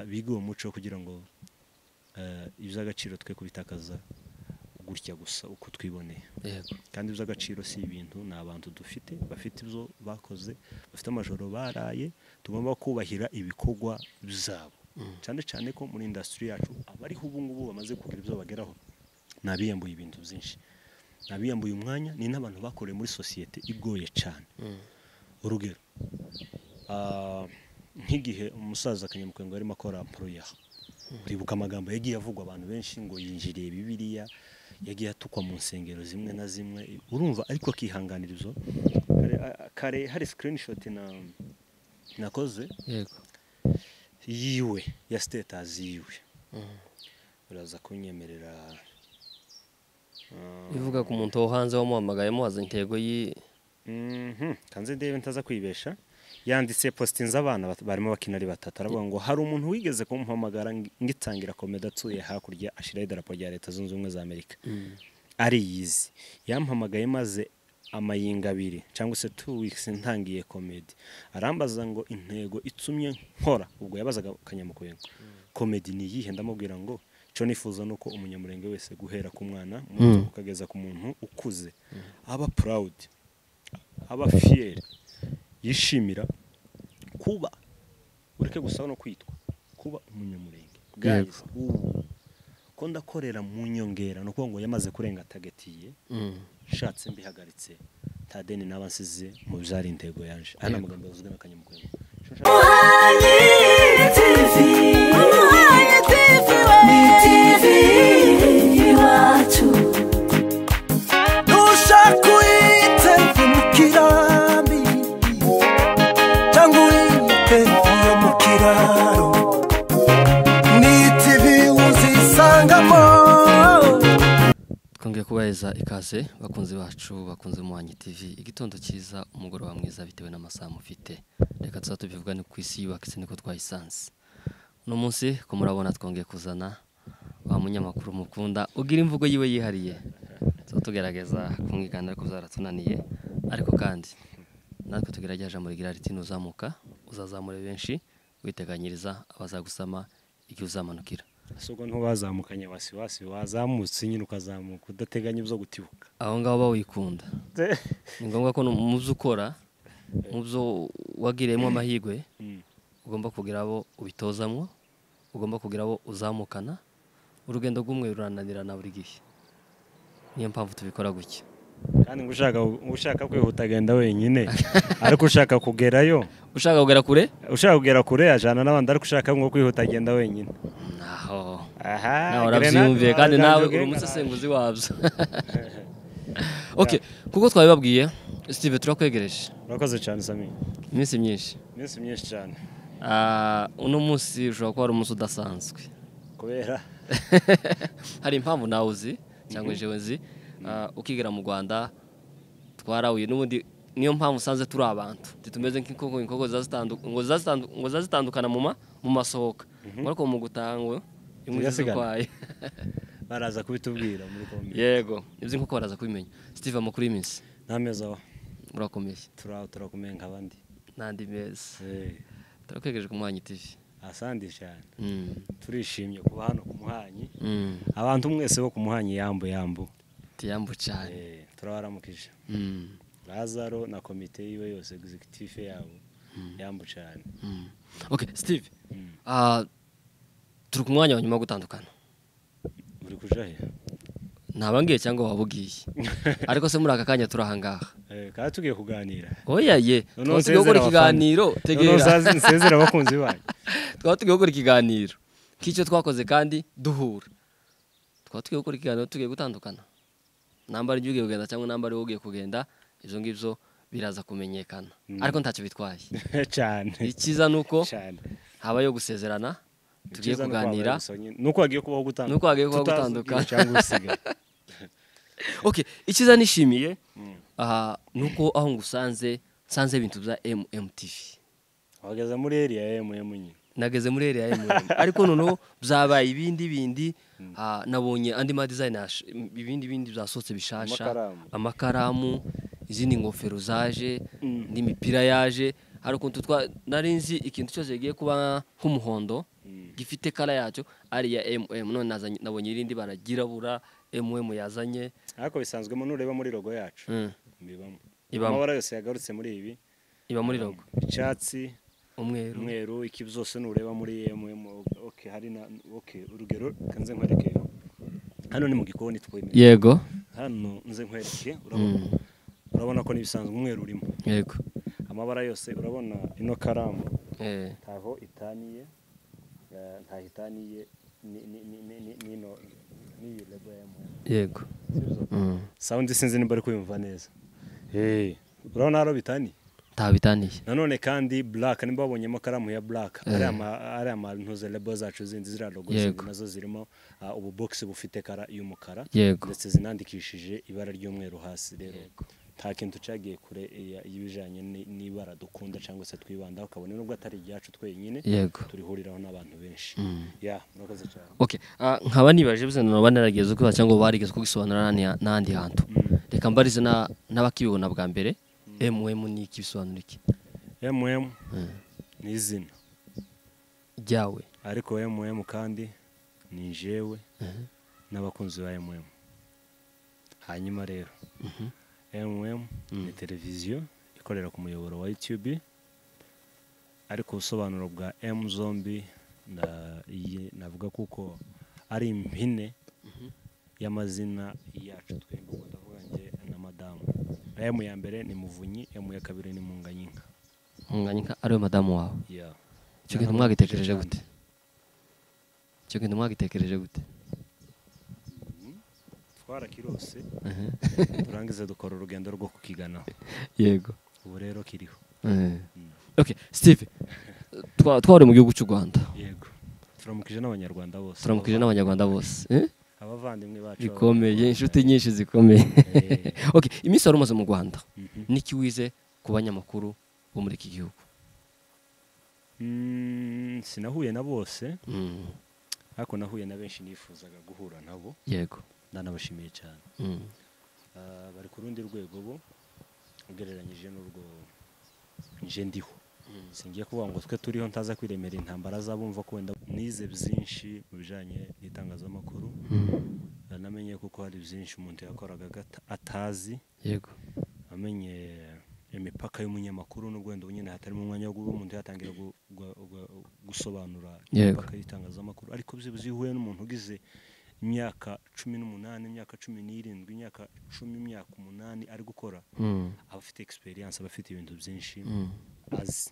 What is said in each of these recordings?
bige uwo muco kugira ngo eh, iby'agaciro twe kubitakaza gutya gusa uko twiboneye yego kandi iby'agaciro si ibintu ni abantu dufite bafite ibyo bakoze bafite amajoro baraye tugomba kubahira ibikorwa byabo Mm. cyane cyane ko muri indasitiri yacu abariho ubu ngubu bamaze kugira ibyo bageraho ni abiyambuye ibintu byinshi ni abiyambuye umwanya ni n'abantu bakoreye muri sosiyete igoye cyane Mm. urugero ah, nk'igihe umusaza kanyamukwenge arimo akora poroya uribuka amagambo yagiye avugwa abantu benshi ngo yinjiriye bibiliya yagiye atukwa mu nsengero zimwe na zimwe urumva ariko akihanganira ibyo Kare- a- a- kare hari sikirinishoti nakoze yego yiwe ya sitatazi yiwe Mm. uraza kunyemerera ah, ivuga ku muntu wo hanze wamuhamagaye muhaza intego yi Mhm, kanze ndebe ntaza kwibesha yanditse postinze abana bat- barimo bakina ari batatu aravuga ngo hari umuntu wigeze kumuhamagara ng- ngitangira komedi atuye hakurya ashyiraho idarapo rya leta zunze ubumwe za amerika ari yizi yampamagaye maze amayinga abiri cyangwa se two weeks ntangiye komedi arambaza ngo intego itumye nkora ubwo yabazaga kanyamukwego komedi ni iyihe ndamubwira ngo icyo nifuza ni uko umunyamurenge wese guhera ku mwana muto Mm. ukageza ku muntu ukuze aba purawudi aba fiyeri yishimira kuba ureke gusa no kwitwa kuba umunyamurenge Yego. guys ubu ko ndakorera mu nyongera ni ukuvuga ngo yamaze kurenga tagetiye nshatse mbihagaritse nta deni naba nsize mu byari intego yaje aya ni Yego. amagambo yavuzwe na kanyamukwego ushaka uhita mukirambi cyangwa uhita mu kiraro ni tivi uzisangamo twongeye kubaheza ikaze bakunzi bacu bakunze umuhanyi tv igitondo cyiza umugoroba mwiza bitewe n'amasaha mufite reka tuza tubivugane ku isi yubaka isi niko twayisanze uno munsi ko murabona twongeye kuzana wa munyamakuru mukunda ugira imvugo yiwe yihariye tuba tugerageza kumwigana ariko byaratunaniye ariko kandi natwe tugerageje amurigira riti nuzamuka uzazamure benshi witeganyiriza abazagusama igihe uzamanukira si ubwo ntubazamukanye wasiwasi wazamutse nyine ukazamuka udateganya ibyo gutibuka aho ngaho bawikunda ni ngombwa ko no- mu byo ukora mu byo wagiriyemo amahirwe Mm. ugomba kugira abo ubitozamwo ugomba kugira abo uzamukana urugendo rw'umwe rurananirana buri gihe niyo mpamvu tubikora gutya kandi ngo ushaka ngo ushaka kwihuta agenda wenyine ariko ushaka kugerayo ushaka kugera kure ushaka kugera kure yajyana n'abandi ariko ushaka nko kwihuta agenda wenyine naho aha nawe grenade, urabyiyumviye kandi wazamutse nawe uri ugenda. umusesenguzi wabyo ok kuko twabibabwiye sitive turakwegereje urakoze cyane sami iminsi myinshi iminsi myinshi cyane Ah, uno munsi ushobora kuba ari umunsi udasanzwe kubera hari impamvu nawe uzi cyangwa jewe nzi ah, ukigera mu rwanda twarahuye n'ubundi niyo mpamvu usanze turi abantu titumeze nk'inkoko inkoko ziba zitandu- ngo ziba zitandu- ngo ziba zitandukana mu ma- mu masohoka ngo ariko mu gutaha ngo imwe iza Zigasigana. zikwaye baraza kubitubwira muri kombi yego ibyo inkoko baraza kubimenya steve amakuru y'iminsi nta mezi aho urakomeye turaho turakomeye nk'abandi n'andi meza Eh, turakwegereje ku mwanyi tv asandi cyane Mm, turishimye kuba hano ku muhanyi mm, abantu mwese bo ku muhanyi yambu yambu tiyambu cyane Eh, turabaramukije Mm, lazaro na komite yiwe yose egizegitife yabo yambu cyane mm. okay steve Mm. ah, turi ku mwanya wa nyuma wo gutandukana uri kuja he ntabangeye cyangwa wabugiye ariko se muri aka kanya turi ahangaha Eh, kandi tugiye kuganira oya ye Noneho twaba tugiye gukora nsezera ikiganiro abafana. Noneho tegera nsazi- nsezera abakunzi banyu twaba tugiye gukora ikiganiro k'icyo twakoze kandi duhura twaba tugiye gukora ikiganiro tugiye gutandukana namba ari ugiye kugenda cyangwa namba ari wowe ugiye kugenda ibyo ngibyo biraza kumenyekana ariko ntacyo bitwaye cyane icyiza ni uko cyane habayo gusezerana tugiye Icyiza ni uko kuganira habaye gusa nyine- nuko hagiye kubaho gutandukana Nuko hagiye kubaho Tutazi gutandukana. ubwira cyangwa usigaye okay icyiza nishimiye aha ni uko aho ngusanze nsanze ibintu bya mmtv wageze muri eri ya mm nyine nageze muri area ya MM ariko noneho byabaye ibindi bindi ah, nabonye andi ma design ash- ibindi bindi byasohotse bishasha Amakaramu. amakaramu izindi ngofero zaje n'imipira yaje hari ukuntu twa nari nzi ikintu cyose kigiye kuba nk'umuhondo Mm. gifite kara yacyo ari ya mm none nazanye- nabonye irindi bara ryirabura mm yazanye ariko bisanzwemo nureba muri logo yacu Mm. bibamo Ibamo. amabara yose yagarutse muri ibi iba muri logo icyatsi umweru umweru iki byose nureba muri mm okay hari na okay urugero kanze nkwereke hano ni mu gikoni twemeye yego hano nze nkwereke urabona urabona ko n'ibisanzwe umweru urimo yego amabara yose urabona ino karamu Eh, ntaho itaniye eh, ntaho itaniye ni- ni- ni- ni- ni- n'ino n'iyi lebo ya MM. yego Mm. sawundi sinzi nimba ari kuyumva neza Eh, urabona haro bitaniye nta bitaniye nanone kandi black nimba wabonyemo karamu ya black Eh. ari ama ari ama ntuze lebo zacu zindi ziriya logo zindi Yego. nazo zirimo ah, ubu box bufite kara y'umukara Yego. ndetse zinandikishije ibara ry'umweru hasi rero nta kintu cyagiye kure ya- y'ibijyanye ni- n'ibara dukunda cyangwa se twibandaho kabone nubwo atari ibyacu twenyine yego turihuriraho n'abantu benshi ya murakoze cyane okay ah, nkaba nibaje bose naba narageze kuba cyangwa barigeze kugisobanura n'ahandi- n'ahandi hantu reka mbarize na- n'abakibibona bwa mbere mm ni iki bisobanura iki mm Mm. ni izina ryawe ariko mm kandi ni jewe n'abakunzi ba mm hanyuma rero mm ni televiziyo ikorera ku muyoboro wa youtube ariko ubusobanuro bwa m zombi na- iyi- navuga kuko ari impine y'amazina yacu twembi ubwo ndavuga njye na madamu m ya mbere ni muvunyi m ya kabiri ni munganyinka umwanya ariwe madamu wawe ya icyo kintu mwagitekereje gute icyo kintu mwagitekereje gute twarakirose turangiza dukora urugendo rwo kukiganaho yego ubu rero kiriho Eh. okay steve twa- twari mu gihugu cy'u rwanda yego turamukije n'abanyarwanda bose turamukije n'abanyarwanda bose Eh? abavandimwe bacu zikomeye inshuti nyinshi zikomeye Eh. okay iminsi wari umaze mu rwanda Mhm. niki wize ku banyamakuru bo muri iki gihugu Mm, sinahuye na bose Mm, ariko nahuye na benshi nifuzaga guhura nabo yego ndanabashimiye cyane Mm, Ah, bari ku rundi rwego bo ugereranyije n'urwo nje ndiho singiye kuvuga ngo twe turiho ntaza kwiremera intambara zabumva ko wenda nize byinshi mu bijyanye n'itangazamakuru Ah, namenye kuko hari byinshi umuntu yakoraga agata- atazi yego amenye imipaka y'umunyamakuru n'ubwo wenda nyine hatarimo umwanya wo kuba umuntu yatangira gu- gu- gu- gusobanura Yego. imipaka y'itangazamakuru ariko byibuze iyo uhuye n'umuntu ugize imyaka cumi n'umunani imyaka cumi n'irindwi imyaka cumi imyaka umunani ari gukora Mm, aba afite egisperiyanse aba afite ibintu byinshi mm, azi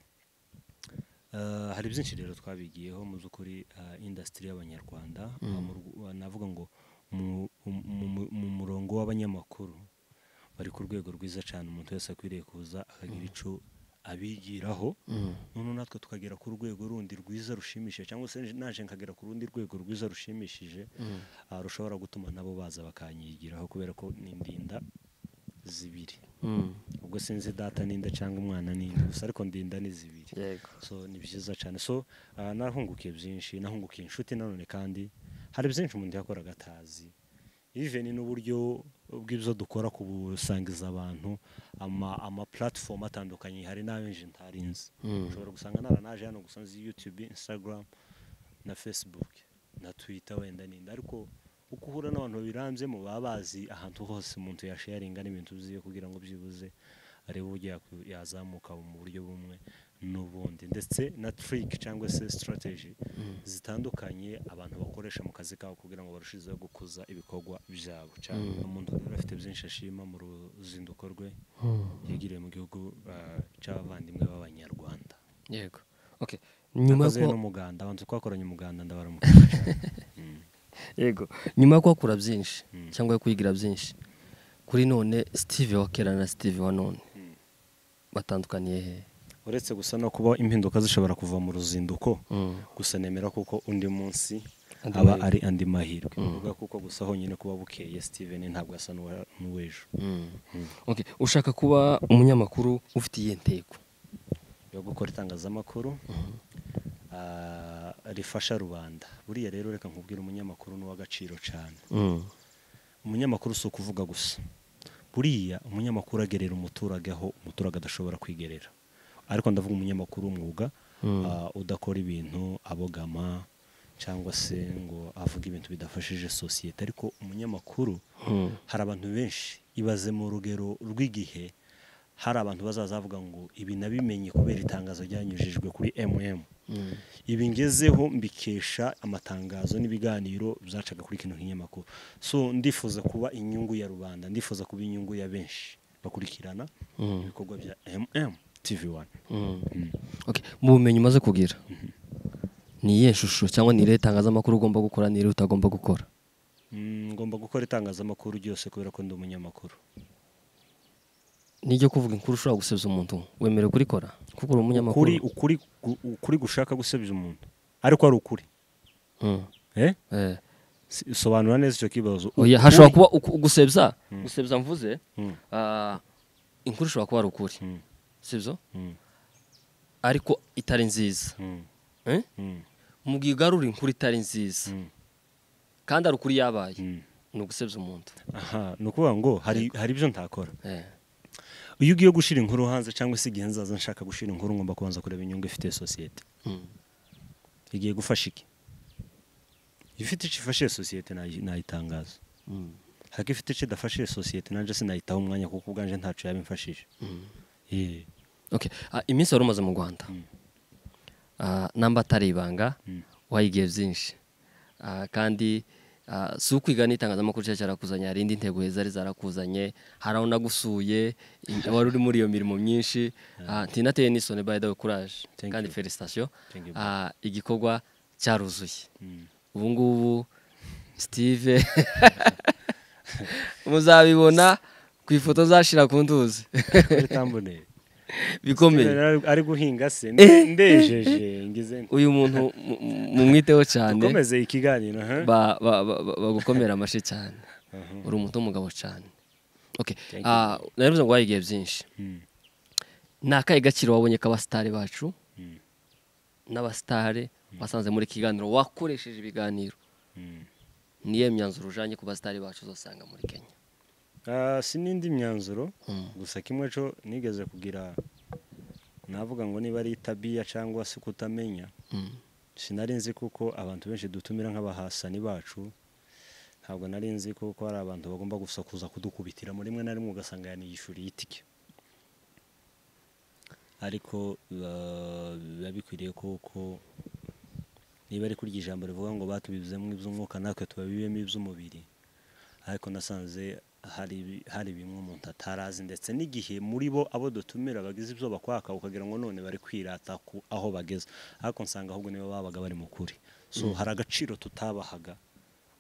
Eh, hari byinshi rero twabigiyeho mu by'ukuri eh, industry y'abanyarwanda Mm. mu rw- wa- navuga ngo mu- mu- mu- mu murongo w'abanyamakuru bari ku rwego rwiza cyane umuntu wese akwiriye kuza akagira icyo abigiraho mm, noneho natwe tukagera ku rwego rundi rwiza rushimishije cyangwa se naje nkagera ku rundi rwego rwiza rushimishije ah, rushobora gutuma nabo baza bakanyigiraho kubera ko ni ndinda zibiri mm, ubwo sinzi data n'inda cyangwa umwana n'inda gusa ariko ndinda ni zibiri yego so ni byiza cyane so ah, narahungukiye byinshi nahungukiye inshuti nanone kandi hari byinshi umuntu yakoraga atazi even n'uburyo bw'ibyo dukora ku busangiza abantu ama ama platform atandukanye hari n'abenshi ntari nzi Mm. ushobora gusanga naranaje hano gusa nzi youtube instagram na facebook na twitter wenda n'indi ariko uko uhura n'abantu babirambyemo baba bazi ahantu hose umuntu yasharinga n'ibintu byiwe kugira ngo byibuze arebe uburyo yakwi- yazamuka mu buryo bumwe n'ubundi ndetse na trike cyangwa se strategy zitandukanye abantu bakoresha mu kazi kabo kugira ngo barushizeho gukuza ibikorwa byabo cyane umuntu rero afite byinshi ashima mu ruzinduko rwe yagiriye mu gihugu ah, cy'abavandimwe b'abanyarwanda yego okay nyuma Nakoze yo no kuba- muganda abantu twakoranye umuganda ndabaramuka yego nyuma yo kuhakura byinshi cyangwa yo kwigira byinshi kuri none steve wa kera na steve wa none batandukaniye he uretse gusa no kuba impinduka zishobora kuva mu ruzinduko Mm, gusa nemera kuko undi munsi Andi aba mahirwe. ari andi mahirwe uvuga kuko gusa honyine kuba bukeye steven ntabwo asa n'uwa- n'uw'ejo mm. okay ushaka kuba umunyamakuru ufite iyihe ntego yo gukora itangazamakuru ah, rifasha rubanda buriya rero reka nkubwire umunyamakuru ni uw'agaciro cyane Mm, umunyamakuru si ukuvuga gusa buriya umunyamakuru agerera umuturage aho umuturage adashobora kwigerera ariko ndavuga umunyamakuru w'umwuga Mm. ah, udakora ibintu abogama cyangwa se ngo avuge ibintu bidafashije sosiyete ariko umunyamakuru hari abantu benshi ibaze mu rugero rw'igihe hari abantu bazazavuga ngo ibi nabimenye kubera itangazo ryanyujijwe kuri mm ibi ngezeho mbikesha amatangazo n'ibiganiro byacaga kuri kino kinyamakuru so ndifuza kuba inyungu ya rubanda ndifuza kuba inyungu ya benshi bakurikirana ibikorwa bya mm tv wani Okay, mu bumenyi umaze kugira ni iyihe shusho cyangwa ni irihe tangazamakuru ugomba gukora ni irihe utagomba gukora Mm, ngomba gukora itangazamakuru ryose kubera ko ndi umunyamakuru niryo kuvuga inkuru ushobora gusebya umuntu wemerewe kurikora kuko uri umunyamakuru ukuri ukuri gu- ukuri gushaka gusebya umuntu ariko ari ukuri Mm, eh eh. Si- sobanura neza icyo kibazo Oya, Ukuri- hashobora kuba uku- gusebya gusebya mvuze Mm. ah, inkuru ishobora kuba ari ukuri Mm. sibyo Mm, ariko itari nziza mm, Eh? mm, mu gihe ugarura inkuru itari nziza Mm. kandi ari ukuri yabaye mm. ni ugusebya umuntu aha ni ukuvuga ngo hari hari ibyo ntakora Eh, iyo ugiye gushyira inkuru hanze cyangwa se igihe nzaza nshaka gushyira inkuru ngomba kubanza kureba inyungu ifitiye sosiyete mm. igiye gufasha iki ifite icyo ifashiye sosiyete nayi- nayitangaza Mm. ariko ifite icyo idafashiye sosiyete nanjye sinayitaho umwanya kuko ubwanje ntacyo yaba imfashije Eh, Okay, ah, iminsi wari umaze mu rwanda Ah, namba atari ibanga wayigiye byinshi Ah, kandi ah, si ukwiga n'itangazamakuru cyari cyarakuzanye hari indi ntego zari zarakuzanye hari aho nagusuye in- wari uri muri iyo mirimo myinshi Ah, ntinateye n'isoni by the way courage Thank kandi you. felicitation Thank you. Ah, igikorwa cyaruzuye Mm. ubu ngubu steve muzabibona ku ifoto zashira ku nduzi bitamboneye bikomeye Ari- ari guhinga se nde- ndejeje ngize nti. uyu muntu mu- mu- mumwiteho cyane dukomeze ikiganiro ha ba- ba- ba- ba- bagukomera amashyi cyane uri umuto w'umugabo cyane Okay, Thank ah, narabivuze ngo wayigiye byinshi Mm. ni akahe gaciro wabonye k'abasitari bacu Mm. n'abasitari wasanze muri iki kiganiro wakoresheje ibiganiro Mm. niyo myanzuro ujanye ku basitari bacu uzasanga muri kenya Ah, si n'indi myanzuro Mm. gusa kimwe cyo nigeze kugira navuga ngo niba ari itabiya cyangwa se kutamenya Mm. sinari nzi kuko abantu benshi dutumira nk'abahasani bacu ntabwo nari nzi kuko hari abantu bagomba gusa kuza kudukubitiramo rimwe na rimwe ugasanga yaniyishyuriye itike ariko ba- biba bikwiriye kuko niba ari kurya ijambo rivuga ngo batubibizemo iby'umwuka natwe tubabibemo iby'umubiri ariko nasanze hari ibi- hari bimwe umuntu atarazi ndetse n'igihe muri bo abo dutumira bagize ibyo bakwaka ukagira ngo none bari kwirata ku aho bageze ariko nsanga ahubwo nibo babaga bari mu kuri so hari agaciro tutabahaga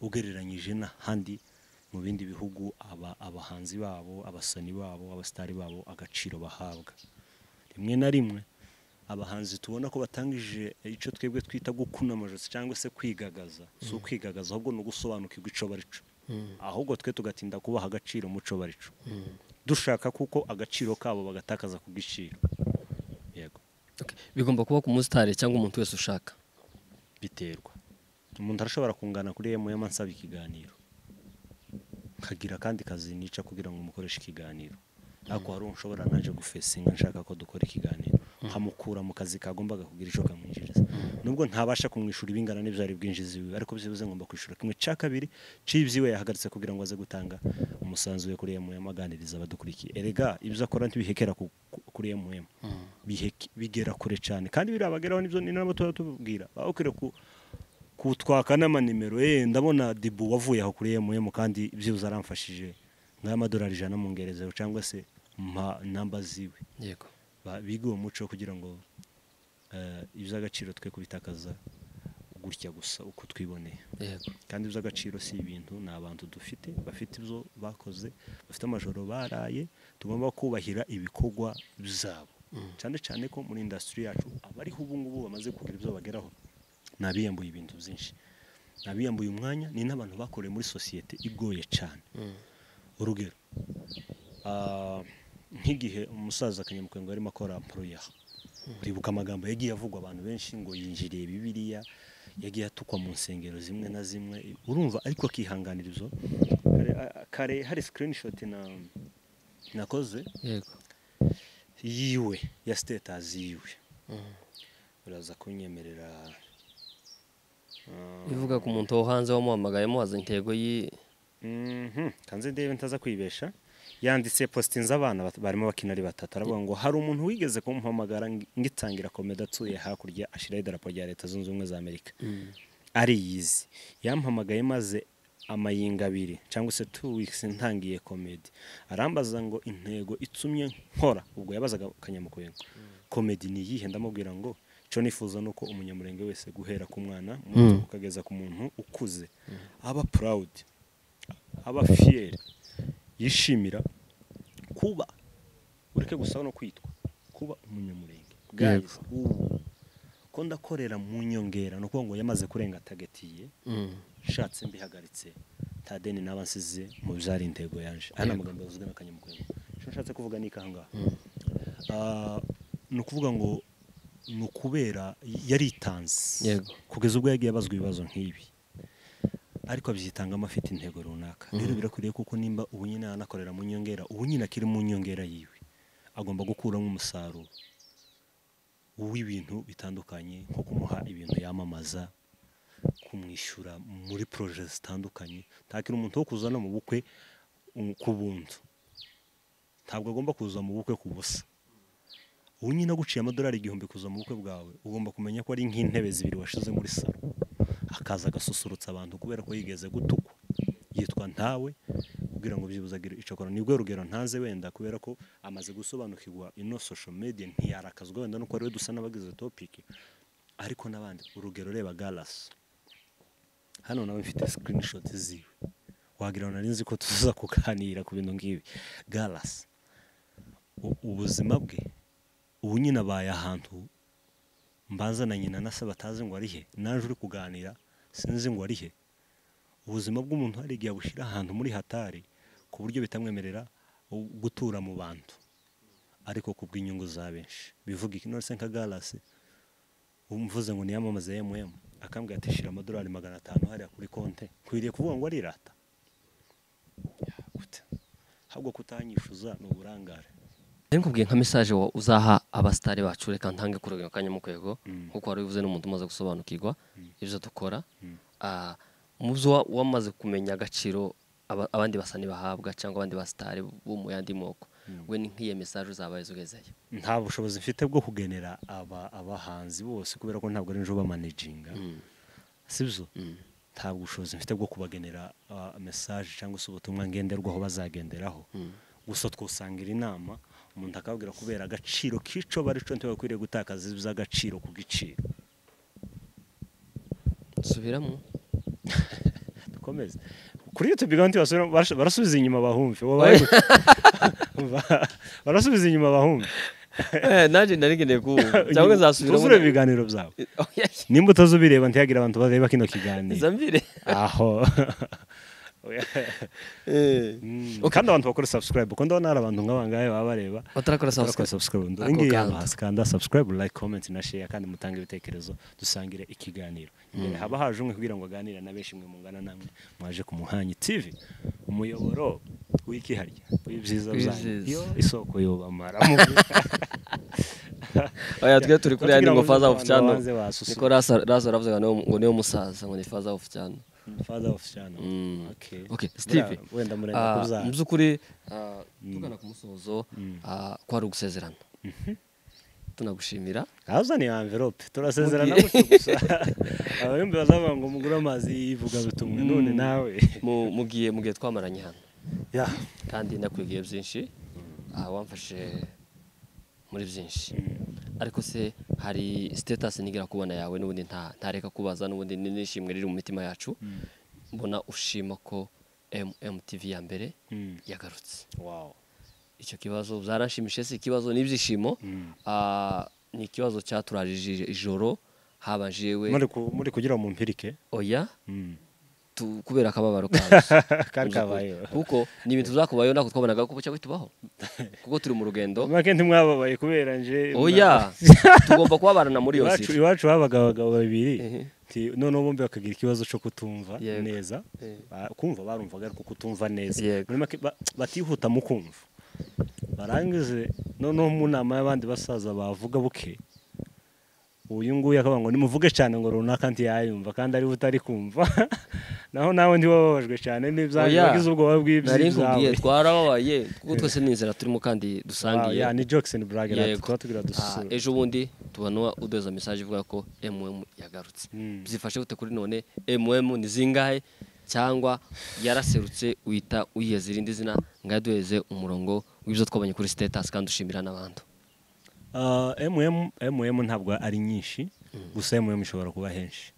ugereranyije n'ahandi mu bindi bihugu aba- abahanzi babo abasani babo abasitari babo agaciro bahabwa rimwe na rimwe abahanzi tubona ko batangije icyo twebwe twita gukuna amajosi cyangwa se kwigagaza si ukwigagaza ahubwo ni ugusobanukirwa icyo bari cyo ahubwo twe tugatinda kubaha agaciro muco bari cyo dushaka kuko agaciro kabo bagatakaza ku giciro yego Okay, bigomba kuba ku musitari cyangwa umuntu wese ushaka biterwa umuntu arashobora kungana kuri emu ansaba ikiganiro nkagira akandi kazi nica kugira ngo mukoreshe ikiganiro ariko hari uwo nshobora naje gufesinga nshaka ko dukora ikiganiro nkamukura mu kazi kagombaga kugira icyo kamwinjiriza nubwo ntabasha kumwishyura ibingana n'ibyo ari bwinjiza iwe ariko byibuze ngomba kwishyura kimwe cya kabiri cy'ibyiwe yahagaritse kugira ngo aze gutanga umusanzu we kuri emu aganiriza abadukurikiye erega ibyo akora ntibihekera ku- ku- kuri emu biheke- bigera kure cyane kandi biriya bageraho nibyo ni nabo tuba tubwira baba bakwiriye ku- kutwaka n'amanimero eh ndabona dibu wavuye aho kuri mm kandi byibuze aramfashije nk'amadolari ijana mu ngerezeho cyangwa se mpa namba ziwe yego Ba- bige uwo muco kugira ngo eh, iby'agaciro twe kubitakaza gutya gusa uko twiboneye yego kandi iby'agaciro si ibintu ni abantu dufite bafite ibyo bakoze bafite amajoro baraye tugomba kubahira ibikorwa byabo cyane cyane ko muri indasitiri yacu abariho ubu ngubu bamaze kugira ibyo bageraho ni abiyambuye ibintu byinshi ni abiyambuye umwanya ni n'abantu bakoreye muri sosiyete igoye cyane urugero ah, nk'igihe umusaza kanyamukwenge arimo akora poroyaha uribuka amagambo yagiye avugwa abantu benshi ngo yinjiriye bibiliya yagiye atukwa mu nsengero zimwe na zimwe urumva ariko akihanganira izo Kare- a- a- kare hari sikirinishoti nakoze yego yiwe ya sitatazi yiwe uraza kunyemerera ah, ivuga ku muntu wo hanze wamuhamagaye mubaza intego y'i Mhm, kanze ndebe ntaza kwibesha yanditse postinze abana bat- barimo bakina ari batatu aravuga ngo hari umuntu wigeze kumuhamagara ng- ngitangira komedi atuye hakurya ashyiraho idarapo rya leta zunze ubumwe za amerika ari yizi yampamagaye maze amayinga abiri cyangwa se two weeks ntangiye komedi arambaza ngo intego itumye nkora ubwo yabazaga kanyamukwego komedi ni iyihe ndamubwira ngo cyo nifuza ni uko umunyamurenge wese guhera ku mwana muto Mm. ukageza ku muntu ukuze aba proud aba fiyeri yishimira kuba ureke gusa no kwitwa kuba umunyamurenge Yego. Guys, ubu ko ndakorera mu nyongera ni ukuvuga ngo yamaze kurenga atagatiye nshatse mbihagaritse nta deni naba nsize mu byari intego yaje aya ni Yego. amagambo yavuzwe na kanyamukwego icyo nshatse kuvuga ni ikangaha Ah, ni ukuvuga ngo ni ukubera yaritanze Yego. kugeza ubwo yagiye abazwa ibibazo nk'ibi ariko abyitangamo afite intego runaka rero birakwiriye kuko nimba ubu nyine anakorera mu nyongera ubu nyine akiri mu nyongera yiwe agomba gukuramo umusaruro w'ibintu bitandukanye nko kumuha ibintu yamamaza kumwishyura muri poroje zitandukanye ntakiri umuntu wo kuzana mu bukwe um, ku buntu ntabwo agomba kuza mu bukwe ku busa ubu nyine aguciye amadolari igihumbi kuza mu bukwe bwawe ugomba kumenya ko ari nk'intebe zibiri washize muri salo akaza agasusurutsa abantu kubera ko yigeze gutukwa yitwa ntawe kugira ngo byibuze agire icyo akora nibwo rugero ntaze wenda kubera ko amaze gusobanukirwa ino social media ntiyarakazwa wenda nuko ari we dusa n'abagize topiki ariko n'abandi urugero reba galasi hano nawe mfite screenshot ziwe wagira ngo nari nzi ko tuza kuganira ku bintu nk'ibi galasi u- ubuzima bwe ubu nyine abaye ahantu mbanza na nyina na se batazi ngo ari he naje uri kuganira sinzi ngo ari he ubuzima bw'umuntu hari igihe abushyira ahantu muri hatari ku buryo bitamwemerera gu- gutura mu bantu ariko ku bw'inyungu za benshi bivuga iki none se nka galasi umvuze ngo niyamamaze emuyemu akambwira ati shira amadolari magana atanu hariya kuri konte nkwiriye kuvuga ngo arirata Gute? ahubwo kutanyishyuza ni uburangare rero nkubwiye nka mesaje wa- uzaha abasitari bacu reka ntange kurugero kanyamukwego Mm. nkuko wari ubivuze n'umuntu umaze gusobanukirwa ibyo dukora Mm. Ah, mu byo wa- wamaze kumenya agaciro aba- abandi basani bahabwa cyangwa abandi basitari bo mu yandi moko Mm. we ni nk'iyo mesaje uzabaye ugezeyo nta bushobozi mfite bwo kugenera aba abahanzi bose kubera ko ntabwo ari nje ubamanaginga Mm. sibyo Mm. nta bushobozi mfite bwo kubagenera ah, mesaje cyangwa se ubutumwa ngenderwaho bazagenderaho Mm. gusa twusangira inama umuntu akabwira kubera agaciro k'icyo bari cyo ntibakwiriye gutakaza iby'agaciro ku giciro subiramo dukomeze kuri youtube kandi basubira- barashu- barasubiza inyuma bahumve wabaye gute? Ba- barasubiza inyuma bahumve nanjye nari nkeneye kuwumva cyangwa nzasubiramo Ntuzurebe ibiganiro byawe nimba utazubireba ntihagire abantu bareba kino kiganiro zambire aho kandi abantu bakora subscribe kuko ndabona hari abantu nk'abangaya baba bareba barakora batarakora sabusikaripu subscribe Ako ngiyi kantu. yabahasi kanda subscribe like comment na share kandi mutange ibitekerezo dusangire ikiganiro imbere haba haje umwe kugira ngo aganire na benshi mwe mungana namwe mwaje ku muhanyi tv umuyoboro w'ikiharya w'ibyiza byanyu W'ibyiza. isoko yobamara mu oya twe turi kuri yandi ngo faza ofu cyano Babanze basusuruka. niko rasa rasa aravuze ngo niyo- ngo niyo musaza ngo ni faza ofu cyano father of channel Mm. okay Okay, Steve. Buriya wenda murenga Ah, kubyara mu by'ukuri ah, tugana ku musozo ah, ko hari ugusezerana tunagushimira ahazaniye amverope turasezerana Mugiye- gutyo gusa ababimbi bazavuga ngo mugure amazi y'ivugabutumwa none nawe mu mu gihe mu gihe twamaranye hano ya kandi nakwigiye byinshi ah, wamfashe muri byinshi ariko se hari sitatasi nigera kubona yawe n'ubundi nta- ntareka kubaza n'ubundi ni- nishimwe riri mu mitima yacu mbona ushima ko MMTV ya mbere Mm. yagarutse wow icyo kibazo byarashimishije si ikibazo n'ibyishimo Mm. Ah, ni ikibazo cyaturaje ijoro haba jewe muri ku- muri kugira mu mpirike oya Mm. tu- kubera akababaro kacu kari kabayeho kuko ni ibintu byakubayeho ntabwo twabonaga ko bucya bitubaho kuko turi mu rugendo make ntimwababaye kubera nje oya tugomba kubabarana muri iyo iwacu nzira iwacu habaga abagabo babiri Ehe. Ti- noneho bombi bakagira ikibazo cyo kutumva Yego. neza Eh. Ba- kumva barumvaga ariko kutumva neza Yego. Muri make ba- batihuta mu kumva barangize noneho mu nama y'abandi basaza bavuga buke uyu nguyu akavuga ngo nimuvuge cyane ngo runaka ntiyayumva kandi ariwe utari kumva naho nawe ntiwababajwe cyane n'ibyawe Oya. wagize ubwoba nari nkubwiye bw'ibyawe twarababaye kuko twese ni inzira turimo kandi dusangiye ni jokisoni buragera Yego. tuba tugira Ah, dusura ejo bundi tubona udoza mesaje ivuga ko mm yagarutse Mm. byifashe gute kuri none mm ni zingahe cyangwa yaraserutse uhita uyiheza irindi zina ngaho duheze umurongo w'ibyo twabonye kuri sitatasi kandi dushimira n'abandi Ah, MM MM ntabwo ari nyinshi gusa MM ishobora kuba henshi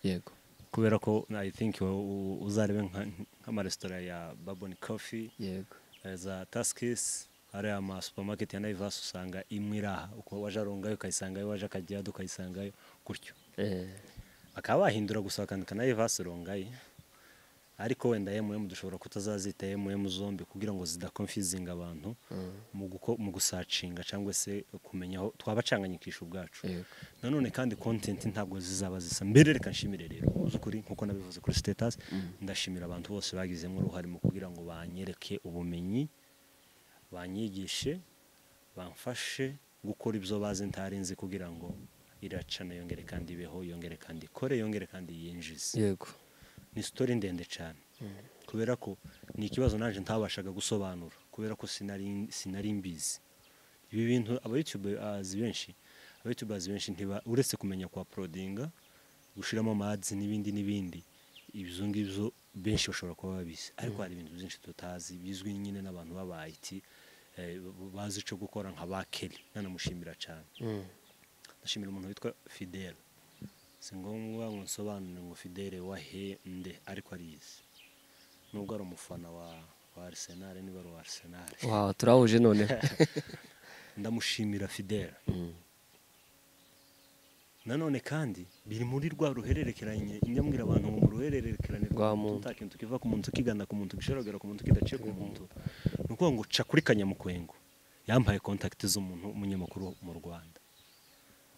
yego kubera ko I think u- u- uzarebe nka- nk'amaresitora ya Baboni Coffee yego eh, za Taskis ari ama supermarket ya Naivas usanga imwe iri aha uko waje arongayo ukayisangayo waje akajya ukayisangayo gutyo Eh, bakaba bahindura gusa bakandika Naivas urongaye ariko wenda MM dushobora kutazazita MM zombi kugira ngo zidakonfizinga abantu mm, mu guko- mu gusacinga cyangwa se kumenya aho twabacanganyikisha ubwacu yego nanone kandi content ntabwo zizaba zisa mbere reka nshimire rero uzukuri nkuko nabivuze kuri status ndashimira abantu bose bagizemo uruhare mu kugira ngo banyereke ubumenyi banyigishe bamfashe gukora ibyo bazi ntari nzi kugira ngo iracana yongere kandi ibeho yongere kandi ikore yongere kandi yinjize yego ni sitori ndende cyane kubera ko ni ikibazo naje ntabashaga gusobanura kubera ko sinari sinari mbizi ibi bintu abayutubazi benshi abayutubazi benshi ntiba uretse kumenya kwa porodinga gushyiramo amazi n'ibindi n'ibindi ibyo ngibyo benshi bashobora kuba babizi ariko hari ibintu byinshi tutazi bizwi nyine n'abantu b'abayiti bazi icyo gukora nka ba keri nanamushimira cyane mm, ndashimira umuntu witwa fidele si ngombwa ngo nsobanure ngo fidele wahe nde ariko arizi nubwo ari umufana wa wa Arsenal niba ari uwa Arsenal wow turahuje noneho ndamushimira fidele Mm, nanone kandi biri muri rwa ruhererekeranye njyambwira abantu ngo mu ruhererekerane Rwa rwa muntu muntu. nta kintu kiva ku muntu kigana ku muntu gishorogera ku muntu kidaciye ku muntu ni ukuvuga ngo ca kuri kanyamukwengo yampaye kontakiti z'umuntu umunyamakuru mu rwanda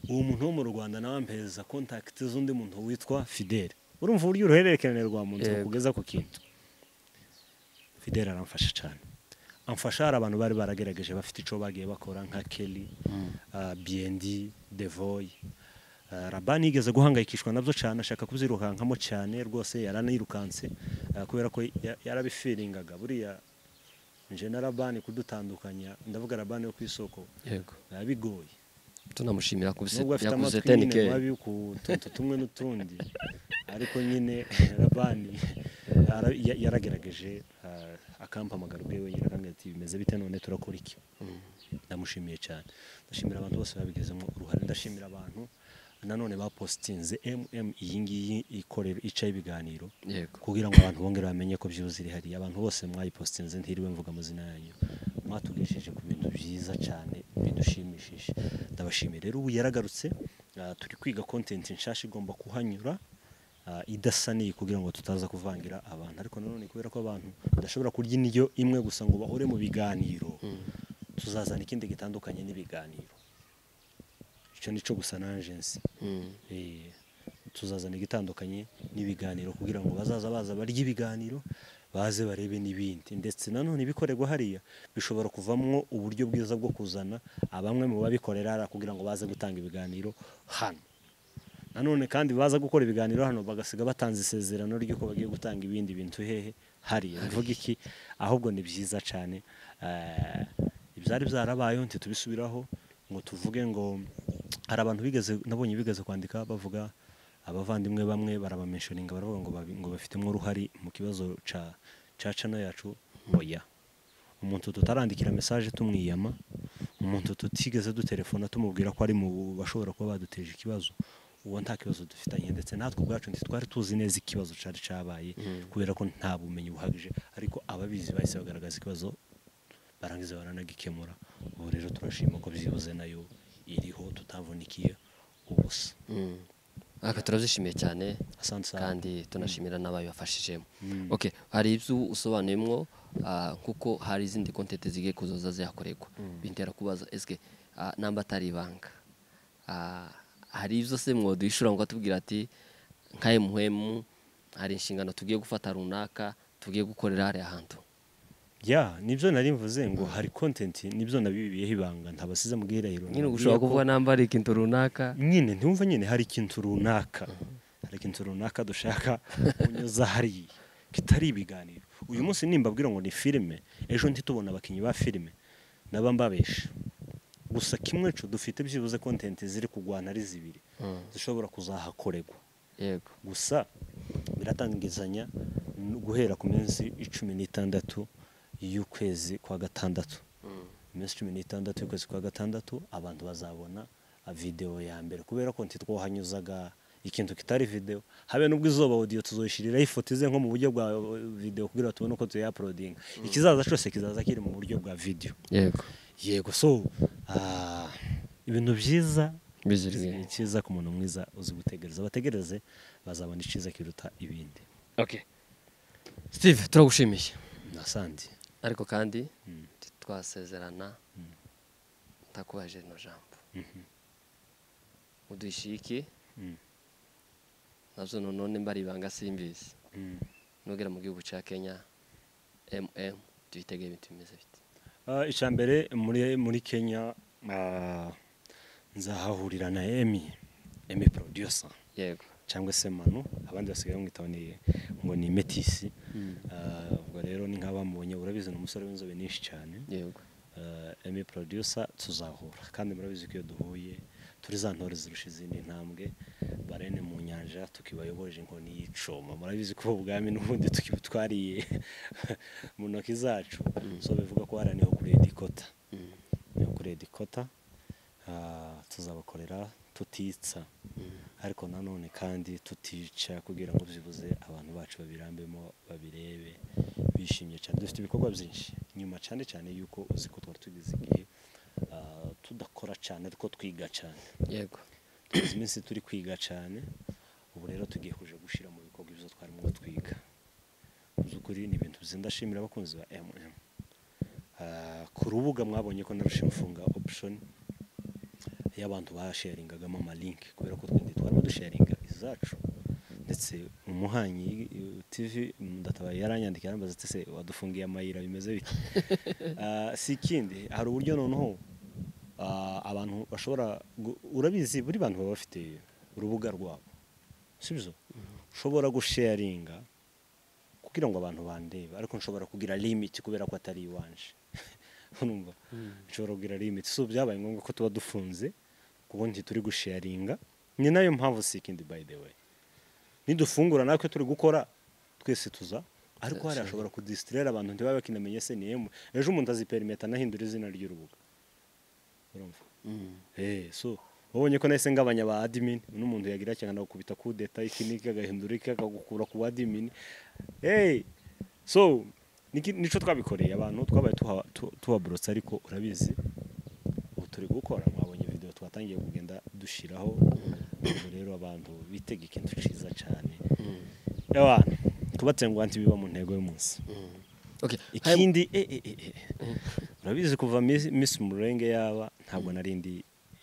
uwo muntu wo mu rwanda nawe ampereza kontakiti z'undi muntu witwa fidele urumva uburyo uruhererekerane rwa muntu Yego. rukugeza ku kintu fidele aramfasha cyane amfasha hari abantu bari baragerageje bafite icyo bagiye bakora nka kelly mm, uh, BND, Devoy. Uh, Rabani yigeze guhangayikishwa nabyo cyane ashaka kubyirukankamo cyane rwose yaranayirukanse uh, kubera ko ya- yarabifiringaga buriya nje na Rabani kudutandukanya ndavuga Rabani yo ku isoko yego biba bigoye tunamushimira kubise nubwo afite yakuze amatwi nyine tenike mabi ku tuntu tumwe n'utundi ariko nyine Rabani ara- ya- yaragerageje uh, akampamagara ubwe wenyine akambwira ati bimeze bite none turakora iki ndamushimiye cyane ndashimira abantu bose babigizemo uruhare ndashimira abantu nanone bapositinze mm iyi ngiyi ikorera icaho ibiganiro yego kugira ngo abantu bongere bamenye ko byibuze iri hariya abantu bose mwayipositinze ntiriwe mvuga amazina yanyu mwatugeshije ku bintu byiza cyane bidushimishije ndabashimiye rero ubu yaragarutse ah, turi kwiga content nshasha igomba kuhanyura ah, idasa n'iyi kugira ngo tutaza kuvangira abantu ariko nanone kubera ko abantu badashobora kurya indyo imwe gusa ngo bahore mu biganiro tuzazana ikindi gitandukanye n'ibiganiro icyo ni cyo gusa nanjye nzi Mm, Eh, tuzazana igitandukanye n'ibiganiro kugira ngo bazaza baza barye ibiganiro baze barebe n'ibindi ndetse nanone ibikorerwa hariya bishobora kuvamwo uburyo bwiza bwo kuzana abamwe mu babikorera hariya kugira ngo baze gutanga ibiganiro hano nanone kandi baza gukora ibiganiro hano bagasiga batanze isezerano ry'uko bagiye gutanga ibindi bintu hehe hariya mvuga iki ahubwo ni byiza cyane eh, ibyari byarabayeho ntitubisubiraho ngo tuvuge ngo hari abantu bigeze nabonye bigeze kwandika bavuga abavandimwe bamwe barabamenshoninga baravuga ngo, babi- ngo bafitemo uruhari mu kibazo ca ca cana yacu oya umuntu tutarandikira mesaje tumwiyama umuntu tutigeze dutelefona tumubwira ko ari mu bashobora kuba baduteje ikibazo uwo nta kibazo dufitanye ndetse natwe ubwacu ntitwari tuzi neza ikibazo cyari cyabaye kubera ko nta bumenyi buhagije ariko ababizi bahise bagaragaza ikibazo barangiza baranagikemura ubu rero turashima ko byibuze nayo iriho tutavunikiye ubusa mm. aka turabyishimiye cyane asante cyane kandi tunashimira n'abayibafashijemo Mm. okay hari ibyo usobanuyemo ah, kuko hari izindi kontenti zigiye kuzoza zihakorerwa bintera kubaza eske ah, namba atari ibanga Ah, hari ibyo se mwadwishura ngo atubwira ati nka emuhemu hari inshingano tugiye gufata runaka tugiye gukorera hariya hantu ya nibyo nari mvuze ngo hari kontenti nibyo nabibiyeho ibanga ntabasize mu bwirahiro nyine ushobora kuvuga namba ari ikintu runaka nyine ntiwumva nyine hari ikintu runaka hari ikintu runaka dushaka kunyuza hariya kitari ibiganiro uyu munsi nimbabwira ngo ni filime ejo ntitubona abakinnyi ba filime naba mbabesha gusa kimwe cyo dufite byibuze kontenti ziri kurwana ari zibiri Mm. zishobora kuzahakorerwa yego gusa biratangizanya n- guhera ku minsi icumi n'itandatu y'ukwezi kwa gatandatu iminsi cumi n'itandatu y'ukwezi kwa gatandatu abantu bazabona ah, videwo ya mbere kubera ko ntitwohanyuzaga ikintu kitari videwo habe n'ubwo izuba audio tuzoyishyiriraho ifoto ize nko mu buryo bwa eh, videwo kugira ngo tubone uko tuyaprodinga ikizaza cyose kizaza kiri mu buryo bwa videwo yego yego so ah, ibintu byiza Bizirwe. ni cyiza ku muntu mwiza uzi gutegereza bategereze bazabona icyiza kiruta ibindi okay steve turagushimiye nasandi ariko kandi twasezerana ntakubajije rino jambo udushyike Mm. nabyo none mba ari ibanga simbizi nugera mu gihugu cya kenya mm duhitegeye ibintu bimeze bite icya mbere muri muri kenya ah, nzahahurira na emi emi producer yego cyangwa se manu abandi basigaye bamwita ngo ni- ngo ni metisi Ah, ubwo rero ni nk'abamubonye urabizi ni umusore w'inzobe nyinshi cyane yego eh, emi producer tuzahura kandi murabizi ko iyo duhuye turi za ntore zirusha izindi ntambwe barene mu nyanja tukibayoboje inkoni y'icuma murabizi ko ubwami n'ubundi tukibutwariye mu ntoki zacu so bivuga ko hariya niho kuri edikota niho kuri edikota tuzabakorera tutitsa ariko nanone kandi tutica kugira ngo byibuze abantu bacu babirambemo babirebe bishimye cyane dufite ibikorwa byinshi nyuma cyane cyane yuko uzi ko twari tugize igihe ah, tudakora cyane ariko twiga cyane yego tumaze iminsi turi kwiga cyane ubu rero tugiye kuja gushyira mu bikorwa ibyo twarimo twiga mu by'ukuri ni ibintu byiza ndashimira abakunzi ba mm Ah, ku rubuga mwabonye ko narusha imfunga option y'abantu basharingagamo amalinki kubera ko twende twarimo dusharinga izacu ndetse umuhanyi eh, tv mudatabaye yaranyandika yarambaza ati se wadufungiye amayira bimeze bite Ah, si ikindi hari uburyo noneho ah, abantu bashobora gu- urabizi buri bantu baba bafite urubuga rwabo sibyo ushobora gusharinga kugira ngo abantu bandebe ariko nshobora kugira limit kubera ko atari iwanje urumva nshobora kugira limit so byabaye ngombwa ko tuba dufunze ku bundi turi gusharinga ni nayo mpamvu si ikindi by the way nidufungura natwe turi gukora twese tuza ariko hari hashobora kudisitirera abantu ntibabe bakinamenye se ni emu ejo umuntu aziperimeta anahindura izina ry'urubuga urumva Eh, so wabonye ko nahise ngabanya ba admin n'umuntu yagira cyane agakubita kudeta iki n'iki agahindura iki akagukura ku admin hey so niki- nico twabikoreye abantu twabaye tuha- tu- tuhaborotse ariko urabizi ubu turi gukora mwabonye video twatangiye kugenda dushyiraho ubwo rero abantu bitega ikintu cyiza cyane abantu kubatsenguha ntibiba mu ntego y'umunsi okay Hai- ikindi eh, eh, eh, eh. urabizi kuva Miss- miss murenge yaba ntabwo nari ndi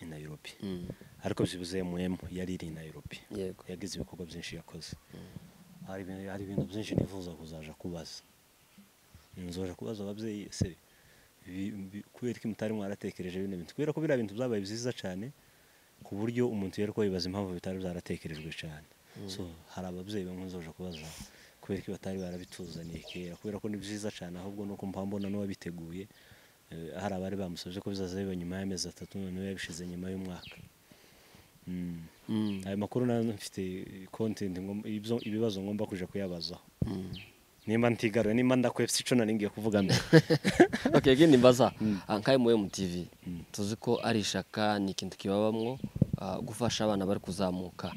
i nairobi Mm. ariko byibuze mm yari iri i nairobi yego yagize ibikorwa byinshi yakoze hari ibintu- hari ibintu byinshi nifuza kuzaja kubaza nzoja kubaza ababyeyi se bi- bi- kubera ko mutari mwaratekereje bino bintu kubera ko biriya bintu byabaye byiza cyane ku buryo umuntu yari ko yibaza impamvu bitari byaratekerejwe cyane so hari ababyeyi bamwe nzoja kubaza kubera ko batari barabituzaniye kera kubera ko ni byiza cyane ahubwo nuko mpambona n'uwabiteguye eh, hari abari bamusabye ko bizaza biba nyuma y'amezi atatu noneho yabishize nyuma y'umwaka Mm. Mm. ayo makuru nayo mfite content ngom- ibyo- ibibazo ngomba kuja kuyabazaho nimba ntigaruye nimba ndakwepse ico nari ngiye kuvuga mbere okay gini mbaza nkaye mu MTV tuzi ko ari ishaka ni ikintu kibabamwo ah, gufasha abana bari kuzamuka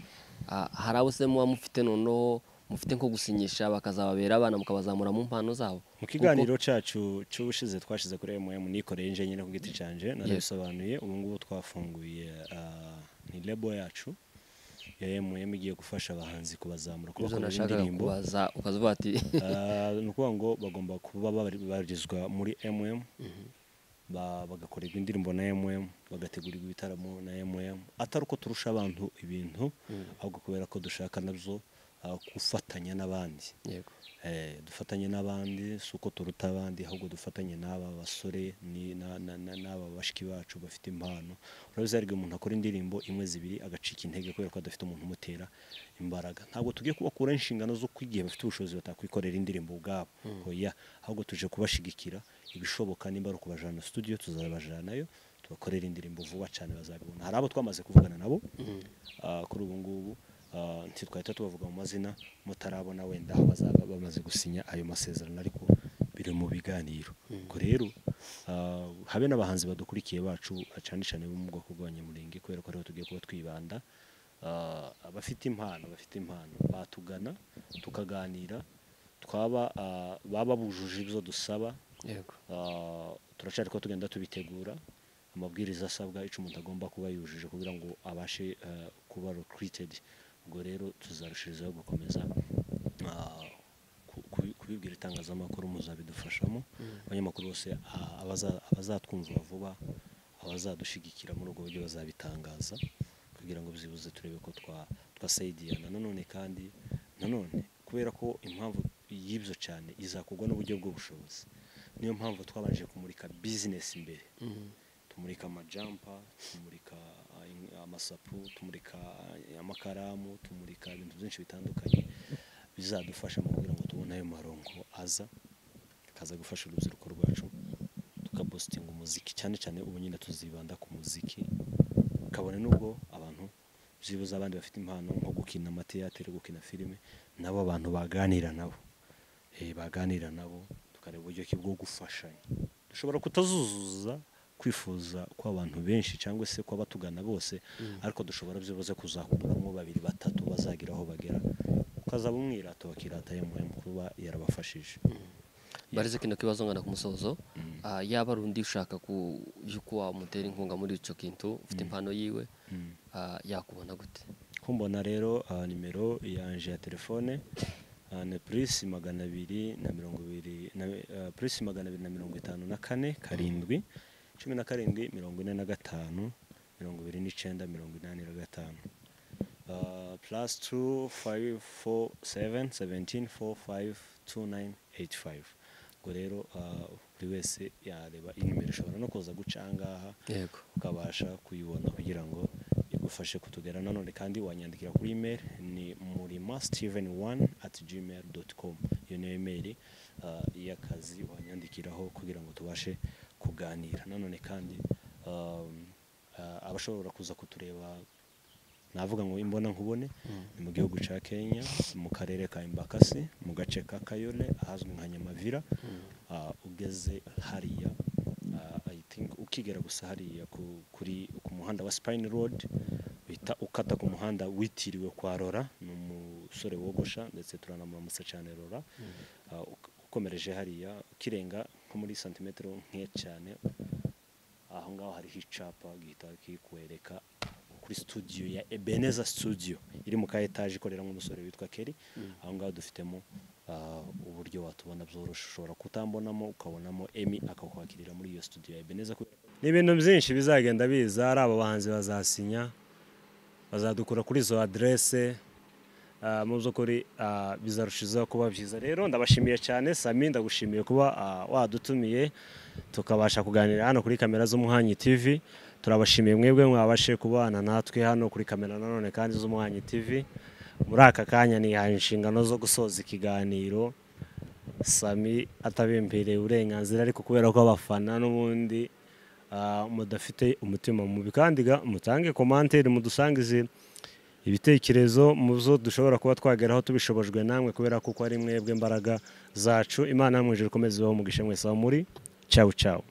Ah, hari abo se muba mufite noneho mufite nko gusinyisha bakazababera abana mukabazamura mu mpano zabo mu kiganiro cacu cy'ubushize twashize kuri mm nikoreye nje nyine ku giti canje narabisobanuye ubu ngubu twafunguye ah, ni lebo yacu ya mm igiye gufasha abahanzi kubazamura ibyo kubakorera nashakaga indirimbo kubaza ukazuba ati Ah, ni ukuvuga ngo bagomba kuba bari- babarizwa muri mm ba- bagakorerwa indirimbo na mm bagategurirwa ibitaramo na mm atari uko turusha abantu ibintu ahubwo kubera ko dushaka nabyo ah, gufatanya n'abandi yego Eh, dufatanye n'abandi si uko turuta abandi ahubwo dufatanye n'aba basore ni- na- na- na- n'aba bashiki bacu bafite impano urabizi hari igihe umuntu akora indirimbo imwe zibiri agacika intege kubera ko adafite umuntu umutera imbaraga ntabwo tugiye kubakura inshingano zo igihe bafite ubushobozi batakwikorera indirimbo ubwabo oya ahubwo tuje kubashigikira ibishoboka nimba ari ukubajana studio tuzabajanayo tubakorera indirimbo vuba cyane bazabibona hari abo twamaze kuvugana nabo ah, kuri ubu ngubu Ah, ntitwahita tubavuga mu mazina mutarabona wenda aho bazaba bamaze gusinya ayo masezerano ariko biri mu biganiro ubwo rero ah, habe n'abahanzi badukurikiye bacu cyane cyane bo mu bwoko bw'abanyamurenge kubera ko ariho tugiye kuba twibanda Ah, abafite impano bafite impano batugana tukaganira twaba ah, baba bujuje ibyo dusaba yego Ah, turacyari ko tugenda tubitegura amabwiriza asabwa icyo umuntu agomba kuba yujuje kugira ngo abashe eh, kuba recruited ubwo rero tuzarushirizaho gukomeza ah, ku- kubi- kubibwira itangazamakuru muzabidufashamo abanyamakuru bose ah, abaza- abazatwumva vuba abazadushyigikira muri ubwo buryo bazabitangaza kugira ngo byibuze turebe ko twa- twasayidiyana nanone kandi nanone kubera ko impamvu y'ibyo cyane izakugwa n'uburyo bw'ubushobozi niyo mpamvu twabanje kumurika bizinesi imbere tumurika amajampa tumurika ah, in- amasapu tumurika ah, amakaramu tumurika ibintu byinshi bitandukanye bizadufasha mu kugira ngo tubone ayo maronko aza akaza gufasha urubyiruko rwacu tukabositinga umuziki cyane cyane ubu nyine tuzibanda ku muziki kabone n'ubwo abantu byibuze abandi bafite impano nko gukina amateyatere gukina filime nabo abantu baganira nabo eh, baganira nabo tukareba uburyo ki bwo gufashanya dushobora kutazuzuza kwifuza kw'abantu benshi cyangwa se kw'abatugana bose ariko dushobora byibuze kuzakuramo babiri batatu bazagira aho bagera ukazaba umwirata wakirata yemuwe mu kuba yarabafashije barize kino kibazo ngana ku musozo Ah, yaba ari undi ushaka ku yuko wamutera inkunga muri icyo kintu ufite impano yiwe Mm. ah, yakubona gute kumbona rero ah, nimero yanje ya telefone ah, ni purisi magana abiri na mirongo ibiri na ah, purisi magana abiri na mirongo itanu na kane karindwi cumi na karindwi mirongo ine na gatanu mirongo ibiri n'icyenda mirongo inani na gatanu plus two five four seven seventeen four five two nine eight five ubwo rero ah, buri wese yareba iyi nimero ishobora no kuza guca aha ngaha yego ukabasha kuyibona kugira ngo igufashe kutugera nanone kandi wanyandikira kuri email ni murima steven one at gmail dot com iyo niyo email ah, y'akazi wanyandikiraho kugira ngo tubashe kuganira nanone kandi um, ah, abashobora kuza kutureba navuga ngo imbona nkubone ni mu gihugu cya kenya mu karere ka imbakasi mu gace ka kayole ahazwi nka nyamavira ah, ugeze hariya ah, I think ukigera gusa hariya ku- kuri ku muhanda wa spine road uhita ukata ku muhanda witiriwe kwa rora ni umusore wogosha ndetse turanamuramutsa cyane rora Ah, uk- ukomereje hariya ukirenga nko muri santimetero nke cyane aho ngaho hariho icyapa gihita kikwereka kuri studio ya Ebeneza studio iri mu ka etaje ikoreramo umusore witwa Kelly aho ngaho dufitemo ah, uburyo watubona byoroshe ushobora kutambonamo ukabonamo Emmy akakwakirira muri iyo studio ya Ebeneza kubera ko- ni ibintu byinshi bizagenda biza ari abo bahanzi bazasinya bazadukura kuri izo aderese mu by'ukuri ah, bizarushizaho kuba byiza rero ndabashimiye cyane sami ndagushimiye kuba ah, wadutumiye tukabasha kuganira hano kuri kamera z'umuhanyi tv turabashimiye mwebwe mwabashe kubana natwe hano kuri kamera nanone kandi z'umuhanyi tv muri aka kanya nihaye inshingano zo gusoza ikiganiro sami atabimpereye uburenganzira ariko kubera ko abafana n'ubundi ah, mudafite umutima mubi kandi ga- mutange komantere mudusangize ibitekerezo mu zo dushobora kuba twageraho tubishobojwe namwe kubera ko uko ari mwebwe mbaraga zacu imana mu ijuru ikomeze ibaho umugisha mwese aho muri cyawu cyawu